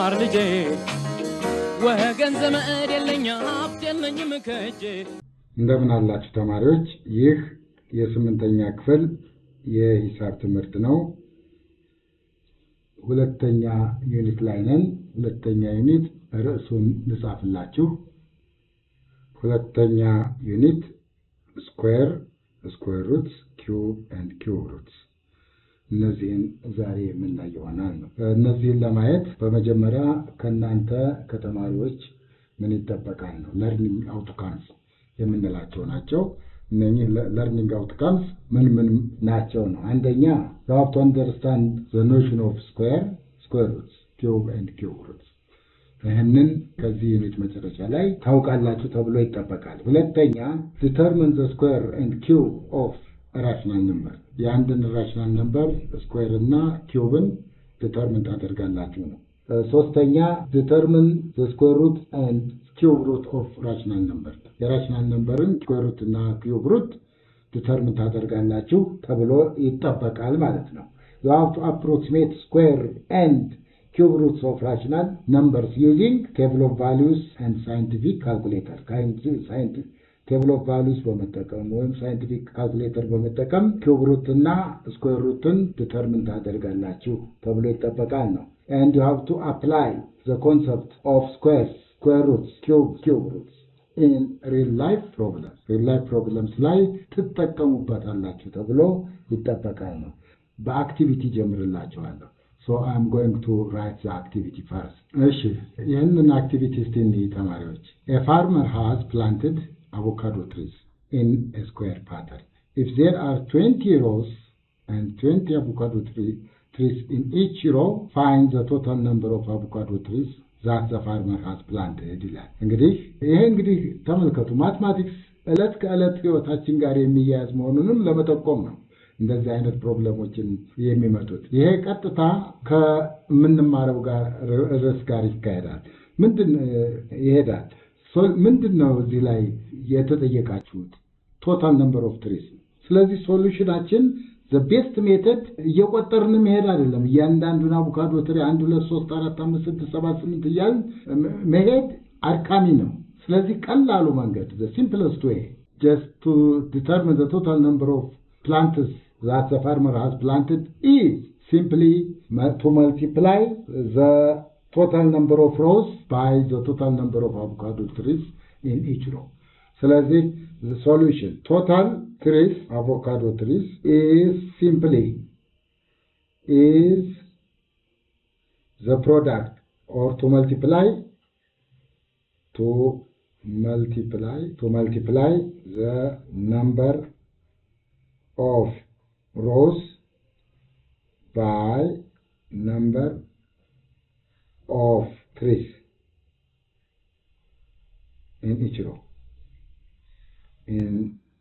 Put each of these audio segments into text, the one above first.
ተማር ልጄ ወገን ዘመድ የለኝ ሀብት የለኝም ከእጄ እንደምን አላችሁ ተማሪዎች? ይህ የስምንተኛ ክፍል የሂሳብ ትምህርት ነው። ሁለተኛ ዩኒት ላይ ነን። ሁለተኛ ዩኒት ርዕሱን ልጻፍላችሁ። ሁለተኛ ዩኒት ስኩዌር፣ ስኩዌር ሩትስ፣ ኪዩብ ኤንድ ኪዩብ ሩትስ እነዚህን ዛሬ የምናይ ይሆናል ነው። እነዚህን ለማየት በመጀመሪያ ከእናንተ ከተማሪዎች ምን ይጠበቃል ነው። ለርኒንግ አውትካምስ የምንላቸው ናቸው። እነኚህ ለርኒንግ አውትካምስ ምን ምን ናቸው ነው። አንደኛ you have to understand the notion of square, square roots, cube and cube roots ይህንን ከዚህ ዩኒት መጨረሻ ላይ ታውቃላችሁ ተብሎ ይጠበቃል። ሁለተኛ determine the square and cube of a rational number የአንድን ራሽናል ነምበር ስኩዌር እና ኪዩብን ዲተርምን ታደርጋላችሁ ነው። ሶስተኛ ዲተርምን ስኩዌር ሩት ኤንድ ኪዩብ ሩት ኦፍ ራሽናል ነምበር የራሽናል ነምበርን ስኩዌር ሩት እና ኪዩብ ሩት ዲተርምን ታደርጋላችሁ ተብሎ ይጠበቃል ማለት ነው። you have to approximate square and cube roots of rational numbers using table of values and scientific calculator ቴብል ኦፍ ቫሉስ በመጠቀም ወይም ሳይንቲፊክ ካልኩሌተር በመጠቀም ኪዩብ ሩት እና ስኩዌር ሩትን ዲተርምን ታደርጋላችሁ ተብሎ ይጠበቃል ነው። and you have to apply the concept of squares, square roots, cube, cube roots in real life problems. real life problems ላይ ትጠቀሙበታላችሁ ተብሎ ይጠበቃል ነው። በአክቲቪቲ ጀምርላችኋለሁ። so I'm going to write the activity first. እሺ ይህንን አክቲቪቲ እስቲ እንይ ተማሪዎች። a farmer has planted avocado trees in a square pattern. If there are 20 rows and 20 avocado tree, trees in each row, find the total number of avocado trees that the farmer has planted ይላል። እንግዲህ ይሄ እንግዲህ ተመልከቱ ማትማቲክስ ዕለት ከዕለት ህይወታችን ጋር የሚያያዝ መሆኑንም ለመጠቆም ነው እንደዚህ አይነት ፕሮብለሞችን የሚመጡት። ይሄ ቀጥታ ከምንማረው ጋር ርዕስ ጋር ይካሄዳል። ምንድን ይሄዳል ምንድን ነው እዚህ ላይ የተጠየቃችሁት? ቶታል ነምበር ኦፍ ትሪስ። ስለዚህ ሶሉሽናችን ቤስት ሜተድ እየቆጠርን መሄድ አይደለም። እያንዳንዱን አቮካዶ ትሪ አንድ፣ ሁለት፣ ሶስት፣ አራት፣ አምስት፣ ስድስት፣ ሰባት፣ ስምንት እያልን መሄድ አድካሚ ነው። ስለዚህ ቀላሉ መንገድ ሲምፕለስት ዌይ ጀስት ቱ ዲተርሚን ዘ ቶታል ነምበር ኦፍ ፕላንትስ ዛት ዘ ፋርመር ሃዝ ፕላንትድ ኢዝ ሲምፕሊ ቱ መልቲፕላይ ዘ total number of rows by the total number of avocado trees in each row. ስለዚህ the solution total trees avocado trees is simply is the product or to multiply to multiply to multiply the number of rows by number of trees in each row. In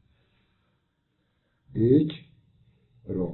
each row.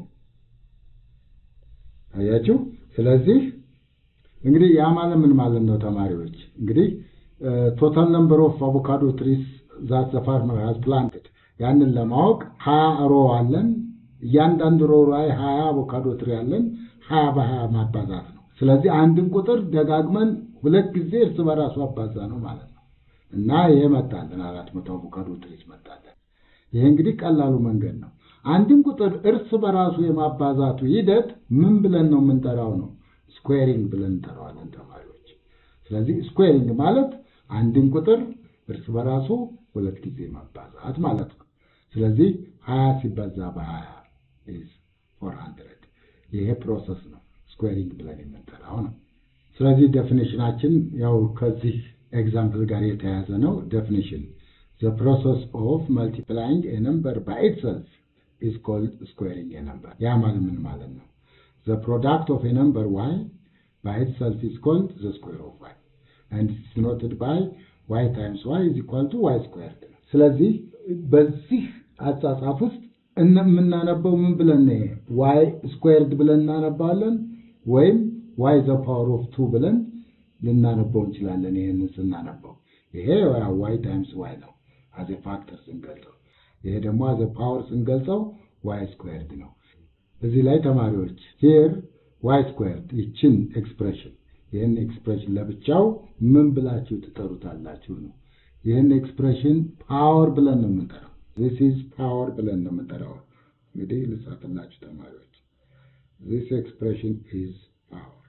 አያችሁ። ስለዚህ እንግዲህ ያ ማለት ምን ማለት ነው ተማሪዎች? እንግዲህ ቶታል ነምበር ኦፍ አቮካዶ ትሪስ ዛት ዘ ፋርመር ሃዝ ፕላንትድ ያንን ለማወቅ ሀያ ሮ አለን። እያንዳንዱ ሮ ላይ ሀያ አቮካዶ ትሪ አለን። ሀያ በሀያ ማባዛት ነው። ስለዚህ አንድን ቁጥር ደጋግመን ሁለት ጊዜ እርስ በራሱ አባዛ ነው ማለት ነው እና ይሄ መጣልን አራት መቶ አቮካዶ ትሪስ መጣለን። ይሄ እንግዲህ ቀላሉ መንገድ ነው። አንድን ቁጥር እርስ በራሱ የማባዛቱ ሂደት ምን ብለን ነው የምንጠራው ነው? ስኩዌሪንግ ብለን እንጠራዋለን ተማሪዎች። ስለዚህ ስኩዌሪንግ ማለት አንድን ቁጥር እርስ በራሱ ሁለት ጊዜ ማባዛት ማለት ነው። ስለዚህ ሀያ ሲባዛ በሀያ ኢዝ ፎር ሀንድረድ ይሄ ፕሮሰስ ነው ስኩዌሪንግ ብለን የምንጠራው ነው። ስለዚህ ዴፊኒሽናችን ያው ከዚህ ኤግዛምፕል ጋር የተያያዘ ነው። ዴፊኒሽን ዘ ፕሮሰስ ኦፍ መልቲፕላይንግ ኤ ነምበር ባይ ኢትሰልፍ ኢዝ ኮልድ ስኩዌሪንግ ኤ ነምበር። ያ ማለት ምን ማለት ነው? ዘ ፕሮዳክት ኦፍ ኤ ነምበር ዋይ ባይ ኢትሰልፍ ኢዝ ኮልድ ዘ ስኩዌር ኦፍ ዋይ ኤንድ ኢትስ ዲኖትድ ባይ ዋይ ታይምስ ዋይ ኢዝ ኢኳል ቱ ዋይ ስኩዌርድ ነው። ስለዚህ በዚህ አጻጻፍ ውስጥ የምናነበው ምን ብለን ነው? ዋይ ስኩዌርድ ብለን እናነባለን ወይም ዋይ ዘ ፓወር ኦፍ ቱ ብለን ልናነበው እንችላለን። ይህንን ስናነበው ይሄ ዋይ ታይምስ ዋይ ነው አዘ ፋክተር ስንገልጸው፣ ይሄ ደግሞ አዘ ፓወር ስንገልጸው ዋይ ስኩዌርድ ነው። እዚህ ላይ ተማሪዎች ሂር ዋይ ስኩዌርድ ይችን ኤክስፕሬሽን ይህን ኤክስፕሬሽን ለብቻው ምን ብላችሁ ትጠሩታላችሁ ነው። ይህን ኤክስፕሬሽን ፓወር ብለን ነው የምንጠራው። ዚስ ኢዝ ፓወር ብለን ነው የምንጠራው። እንግዲህ ልጻፍላችሁ ተማሪዎች፣ ዚስ ኤክስፕሬሽን ኢዝ ፓወር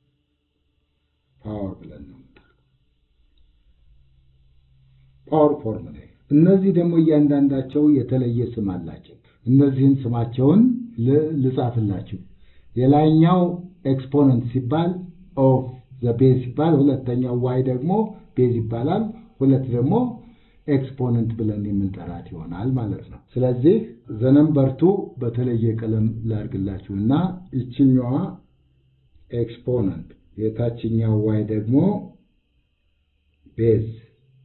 ፓወር ብለን ነው የምንጠራው። ፓወር ፎርም ነው። እነዚህ ደግሞ እያንዳንዳቸው የተለየ ስም አላቸው። እነዚህን ስማቸውን ልጻፍላችሁ። የላይኛው ኤክስፖነንት ሲባል ኦፍ ዘ ቤዝ ሲባል፣ ሁለተኛው ዋይ ደግሞ ቤዝ ይባላል። ሁለት ደግሞ ኤክስፖነንት ብለን የምንጠራት ይሆናል ማለት ነው። ስለዚህ ዘነምበርቱ በተለየ ቀለም ላድርግላችሁ እና ይችኛዋ ኤክስፖነንት የታችኛው ዋይ ደግሞ ቤዝ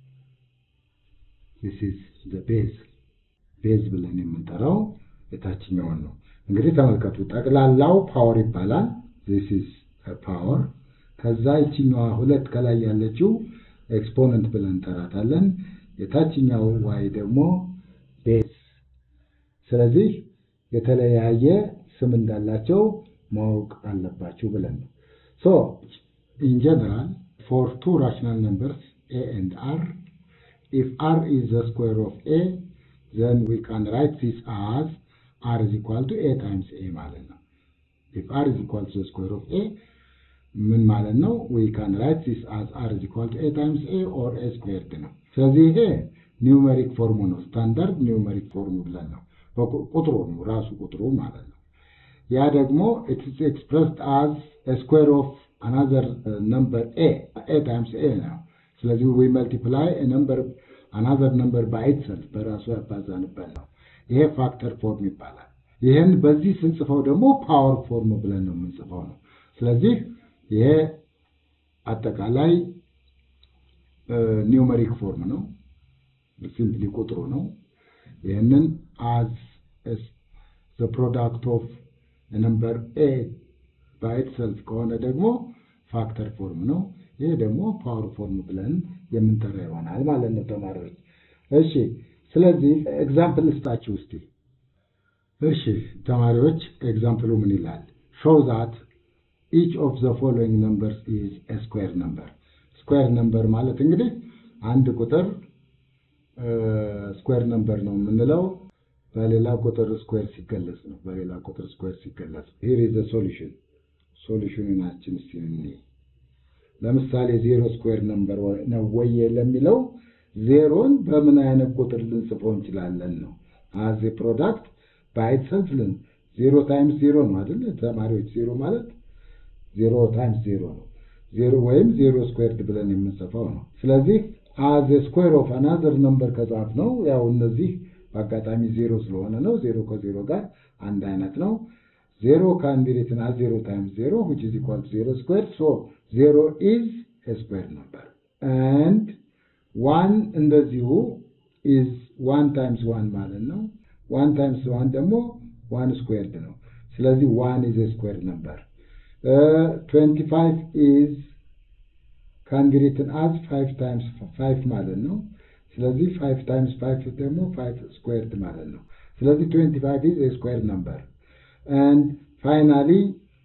ዚስ ኢዝ ዘ ቤዝ ቤዝ ብለን የምንጠራው የታችኛውን ነው። እንግዲህ ተመልከቱ፣ ጠቅላላው ፓወር ይባላል። ዚስ ኢዝ ፓወር። ከዛ ይችኛዋ ሁለት ከላይ ያለችው ኤክስፖነንት ብለን እንጠራታለን። የታችኛው ዋይ ደግሞ ቤዝ። ስለዚህ የተለያየ ስም እንዳላቸው ማወቅ አለባችሁ ብለን ነው። ሶ ኢን ጀነራል ፎር ቱ ራሽናል ነምበርስ ኤ ኤንድ አር if r is the square of a then we can write this as r is equal to a times a ማለት ነው if r is equal to the square of a ምን ማለት ነው we can write this as r is equal to a times a or a squared ነው ስለዚህ ይሄ ኒውሜሪክ ፎርሙ ነው ስታንዳርድ ኒውሜሪክ ፎርሙ ብለን ነው ቁጥሩ ነው ራሱ ቁጥሩ ማለት ነው ያ ደግሞ it is expressed as a square of another uh, number a a times a ነው ስለዚህ ዊ መልቲፕላይ ነምበር አናዘር ነምበር ባይትሰልፍ በራሱ ያባዛንበት ነው። ይሄ ፋክተር ፎርም ይባላል። ይህን በዚህ ስንጽፈው ደግሞ ፓወር ፎርም ብለን ነው የምንጽፈው ነው። ስለዚህ ይሄ አጠቃላይ ኒውመሪክ ፎርም ነው። ሲምፕሊ ቁጥሩ ነው። ይህንን አዝ ዘ ፕሮዳክት ኦፍ ነምበር ኤ ባይትሰልፍ ከሆነ ደግሞ ፋክተር ፎርም ነው። ይህ ደግሞ ፓወር ፎርም ብለን የምንጠራ ይሆናል ማለት ነው ተማሪዎች። እሺ፣ ስለዚህ ኤግዛምፕል ልስጣችሁ እስቲ። እሺ ተማሪዎች ኤግዛምፕሉ ምን ይላል? ሾው ዛት ኢች ኦፍ ዘ ፎሎዊንግ ነምበርስ ኢዝ ስኩዌር ነምበር። ስኩዌር ነምበር ማለት እንግዲህ አንድ ቁጥር ስኩዌር ነምበር ነው የምንለው በሌላ ቁጥር ስኩዌር ሲገለጽ ነው። በሌላ ቁጥር ስኩዌር ሲገለጽ ሂር ኢዝ ዘ ሶሉሽን ሶሉሽኑናችን እስቲ እንይ። ለምሳሌ ዜሮ ስኩዌር ነምበር ነው ወይ ለሚለው ዜሮን በምን አይነት ቁጥር ልንጽፈው እንችላለን ነው አዝ ፕሮዳክት ባይት ሰልፍልን ዜሮ ታይምስ ዜሮ ነው አይደለ ተማሪዎች? ዜሮ ማለት ዜሮ ታይምስ ዜሮ ነው። ዜሮ ወይም ዜሮ ስኩዌርድ ብለን የምንጽፈው ነው። ስለዚህ አዝ ስኩዌር ኦፍ አናዘር ነምበር ከጻፍ ነው ያው እነዚህ በአጋጣሚ ዜሮ ስለሆነ ነው። ዜሮ ከዜሮ ጋር አንድ አይነት ነው። ዜሮ ካን ቢ ሪትን አዝ ዜሮ ታይምስ ዜሮ which is equal to ዜሮ ስኩዌርድ ሶ ዜሮ ኢዝ ስኩዌር ነምበር and ዋን እንደዚሁ ኢዝ ዋን ታይምስ ዋን ማለት ነው። ዋን ታይምስ ዋን ደግሞ ዋን ስኩዌርድ ነው። ስለዚህ ዋን ኢዝ ስኩዌር ነምበር። ትዌንቲ ፋይቭ ኢዝ ካን ቢ ሪትን አዝ ፋይቭ ታይምስ ፋይቭ ማለት ነው። ስለዚህ ፋይቭ ታይምስ ፋይቭ ደግሞ ፋይቭ ስኩዌርድ ማለት ነው። ስለዚህ ትዌንቲ ፋይቭ ኢዝ ስኩዌር ነምበር and finally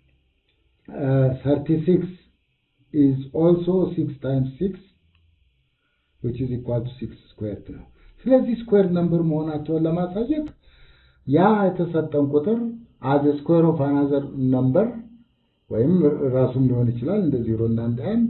uh, 36 is also 6 times 6 which is equal to 6 squared ነው። ስለዚህ ስኩዌር ነምበር መሆናቸውን ለማሳየት ያ የተሰጠን ቁጥር አዝ ስኩዌር ኦፍ አናዘር ነምበር ወይም ራሱም ሊሆን ይችላል እንደ ዜሮ እና እንደ አንድ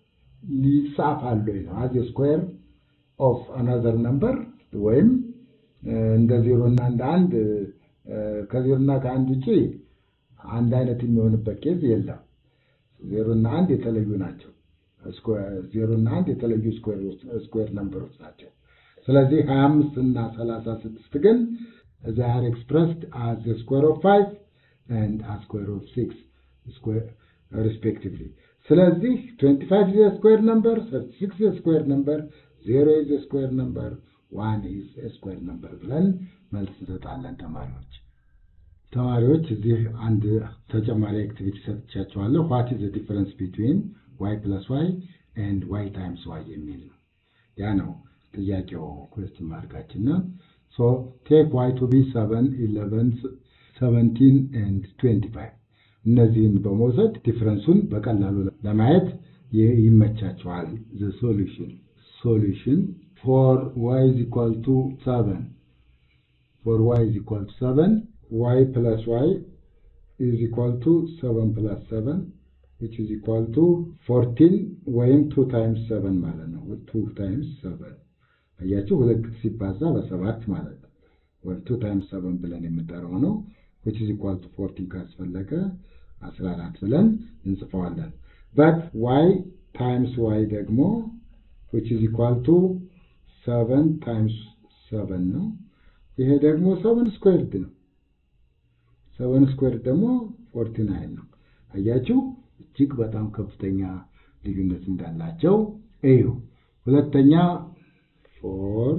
ሊጻፋል ወይ ነው። አዝ ስኩዌር ኦፍ አናዘር ነምበር ወይም እንደ ዜሮ እና እንደ አንድ ከዜሮ እና ከአንድ ውጭ አንድ አይነት የሚሆንበት ኬዝ የለም። ዜሮ እና አንድ የተለዩ ናቸው። ዜሮ እና አንድ የተለዩ ስኩዌር ነምበሮች ናቸው። ስለዚህ ሀያ አምስት እና ሰላሳ ስድስት ግን they are expressed as the square of 5 and a square of 6 respectively. ስለዚህ 25 is a square number, 36 is a square number, 0 is a square number, 1 is a square number ብለን መልስ እንሰጣለን ተማሪዎች። ተማሪዎች እዚህ አንድ ተጨማሪ አክቲቪቲ ሰጥቻቸዋለሁ። ዋት ኢዝ ዲፈረንስ ቢትዊን ዋይ ፕለስ ዋይ ኤንድ ዋይ ታይምስ ዋይ የሚል ነው። ያ ነው ጥያቄው ኩዌስችን ማርካችን ነው። So take y to be 7, 11, 17, and 25. እነዚህን በመውሰድ ዲፍረንሱን በቀላሉ ለማየት ይ- ይመቻቸዋል። ዘ ሶሉሽን ሶሉሽን ፎር ዋይ ኢዝ ኢኳል ቱ ሰቨን ፎር ዋይ ኢዝ ኢኳል ቱ ሰቨን ዋይ ፕለስ ዋይ ኢዝ ኢኳል ቱ ሰቨን ፕለስ ሰቨን which is equal to 14 ወይም 2 ታይምስ 7 ማለት ነው። 2 ታይምስ 7 አያችሁ፣ ሁለት ሲባዛ በሰባት ማለት ነው። ወይም 2 ታይምስ 7 ብለን የምንጠራው ነው። which is equal to 14 ካስፈለገ 14 ብለን እንጽፈዋለን። but y ታይምስ y ደግሞ which is equal to 7 ታይምስ 7 ነው። ይሄ ደግሞ 7 ስኩዌርድ ነው። 7 ስኩዌርድ ደግሞ 49 ነው። አያችሁ እጅግ በጣም ከፍተኛ ልዩነት እንዳላቸው እዩ። ሁለተኛ ፎር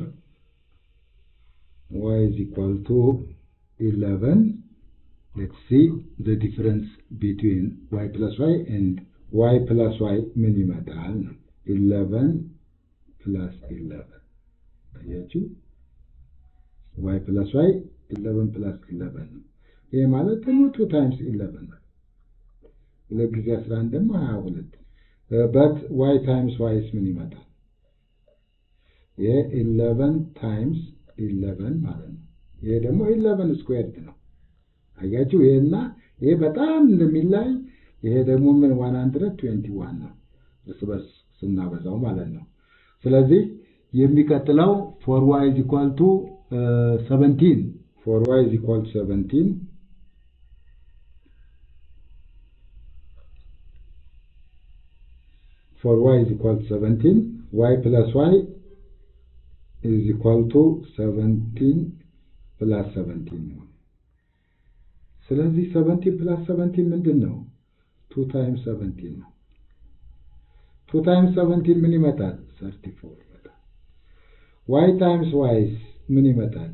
ዋይ ኢዝ ኢኳል ቱ ኢለቨን ሌትስ ሲ ዘ ዲፍረንስ ቢትዊን ዋይ ፕለስ ዋይ ኤንድ ዋይ ፕለስ ዋይ ምን ይመጣል ነው። ኢለቨን ፕለስ ኢለቨን አያችሁ ዋይ ፕለስ ዋይ ኢለቨን ፕለስ ኢለቨን ነው። ይሄ ማለት ደግሞ ቱ ታይምስ ኢለቨን ነው። ሁለት ጊዜ አስራ አንድ ደግሞ ሀያ ሁለት በት ዋይ ታይምስ ዋይስ ምን ይመጣል? ይሄ ኢለቨን ታይምስ ኢለቨን ማለት ነው። ይሄ ደግሞ ኢለቨን ስኩዌርድ ነው። አያችሁ ይሄና ይሄ በጣም እንደሚላይ ይሄ ደግሞ ምን ዋን ሀንድረድ ትዌንቲ ዋን ነው እርስ በርስ ስናበዛው ማለት ነው። ስለዚህ የሚቀጥለው ፎር ዋይ ኢዝ ኢኳል ቱ ሰቨንቲን ፎር ዋይ ኢዝ ኢኳል ቱ ሰቨንቲን for y is equal to 17, y plus y is equal to 17 plus 17 ነው። ስለዚህ 17 plus 17 ምንድን ነው? 2 times 17 ነው። 2 times 17 ምን ይመጣል? 34 ይመጣል። y times y ምን ይመጣል?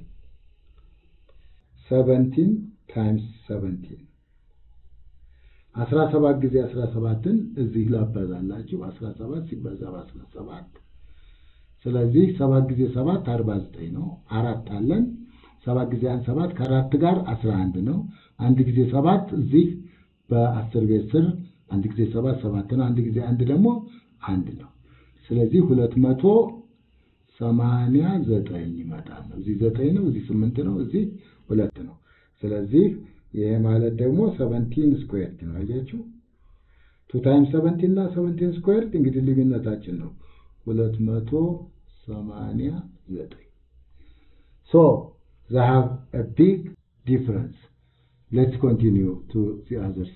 17 times 17 አስራ ሰባት ጊዜ አስራ ሰባትን እዚህ ላበዛላችሁ አስራ ሰባት ሲበዛ በአስራ ሰባት ስለዚህ ሰባት ጊዜ ሰባት አርባ ዘጠኝ ነው። አራት አለን። ሰባት ጊዜ አንድ ሰባት ከአራት ጋር አስራ አንድ ነው። አንድ ጊዜ ሰባት እዚህ በአስር ቤት ስር አንድ ጊዜ ሰባት ሰባት ነው። አንድ ጊዜ አንድ ደግሞ አንድ ነው። ስለዚህ ሁለት መቶ ሰማንያ ዘጠኝ ይመጣል ነው። እዚህ ዘጠኝ ነው፣ እዚህ ስምንት ነው፣ እዚህ ሁለት ነው። ስለዚህ ይሄ ማለት ደግሞ ሰቨንቲን ስኩዌርድ ነው። አያችሁ ቱ ታይምስ ሰቨንቲን እና ሰቨንቲን ስኩዌርድ እንግዲህ ልዩነታችን ነው ሁለት መቶ ሰማንያ ዘጠኝ ሶ they have a big difference let's continue to the others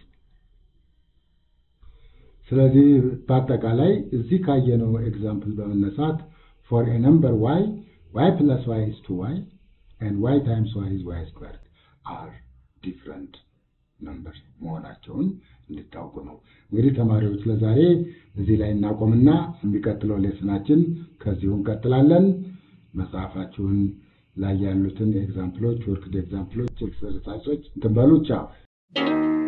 ስለዚህ በአጠቃላይ እዚህ ካየነው ኤግዛምፕል በመነሳት for a number y y plus y is 2y and y times y is y squared are ዲፍረንት ነምበር መሆናቸውን እንድታውቁ ነው። እንግዲህ ተማሪዎች ለዛሬ እዚህ ላይ እናቆምና የሚቀጥለው ሌስናችን ከዚሁ እንቀጥላለን። መጽሐፋችሁን ላይ ያሉትን ኤግዛምፕሎች ወርክድ ኤግዛምፕሎች ኤክሰርሳይሶች እንትን በሉ። ቻው